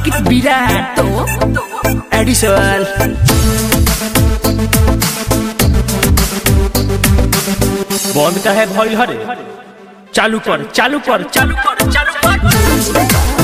अंकित विराट edition बंद का है भइल हरे चालू कर चालू कर चालू कर चालू कर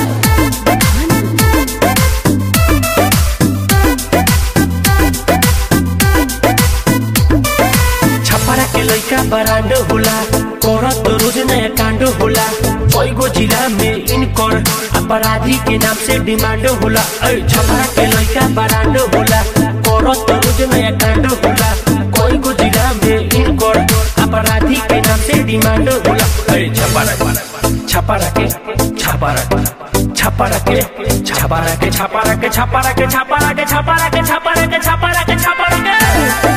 छपरा के लइका बरांडो होला करत रोज नया कांडो होला कईगो जिला में इनकर अपराधी के नाम से डिमांड होला ऐ छपरा के लइका बरांडो होला करत रोज नया कांडो होला कईगो जिला में इनकर अपराधी के नाम से डिमांड होला ऐ छपरा छपरा के छपरा छपरा के छपरा के छपरा के छपरा के छपरा के छपरा के छपरा के छपरा के छपरा के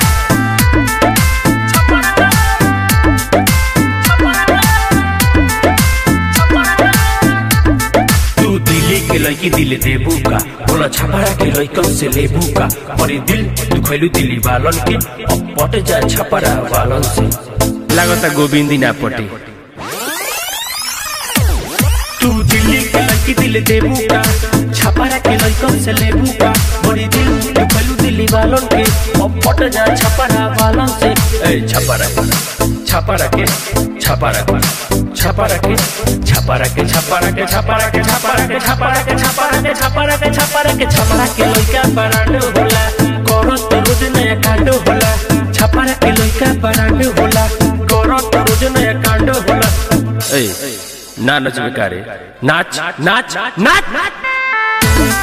तू दिल्ली के लड़की दिल देबू का बोला छपरा के लड़कन से लेबू का मरी दिल तू खैलू दिल्ली वालन के अब पट जा छपरा वालन से लागता गोविंदी ना पटे तू दिल्ली के लड़की दिल देबू का छपरा के लड़कन से लेबू का मरी दिल तू खैलू दिल्ली वालन के अब पट जा छपरा वालन से ए छपरा छपरा के छपरा के छपरा के छपरा के छपरा के छपरा के छपरा के छपरा के छपरा के छपरा के छपरा के छपरा के लइका बरांड होला करो तो रोज नया कांड होला छपरा के लइका बरांड होला करो तो रोज नया कांड होला ए ना नच बेकारे नाच नाच नाच नाच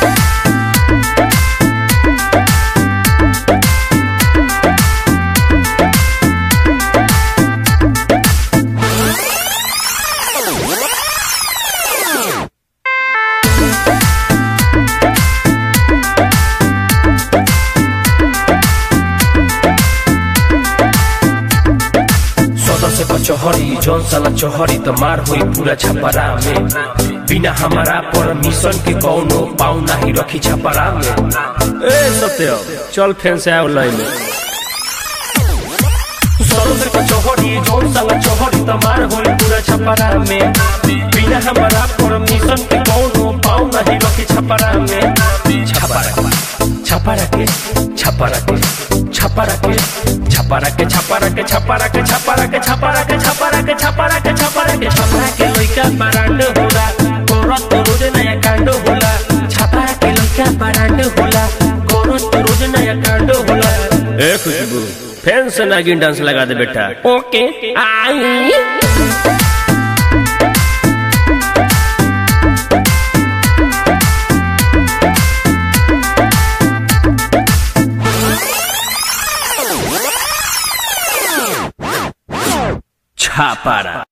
सदस्य को चोहरी जौन साला चोहरी तो मार हुई पूरा छपरा में बिना हमारा परमिशन के कौनो पाऊ नहीं रखी छपरा में ए सत्य चल फैन से आओ लाइन में सदस्य को चोहरी जौन साला चोहरी तो मार हुई पूरा छपरा में बिना हमारा परमिशन के कौनो पाऊ नहीं रखी छपरा में छपरा छपरा के छपरा के छपरा के छपरा के छपरा के छपरा के छपरा के छपरा के छपरा के छपरा के छपरा के छपरा के लइका बरांड होला करत रोज नया कांड होला छपरा के लइका बरांड होला करत रोज नया कांड होला ए खुशबू फैन से नागिन डांस लगा दे बेटा ओके आई छापारा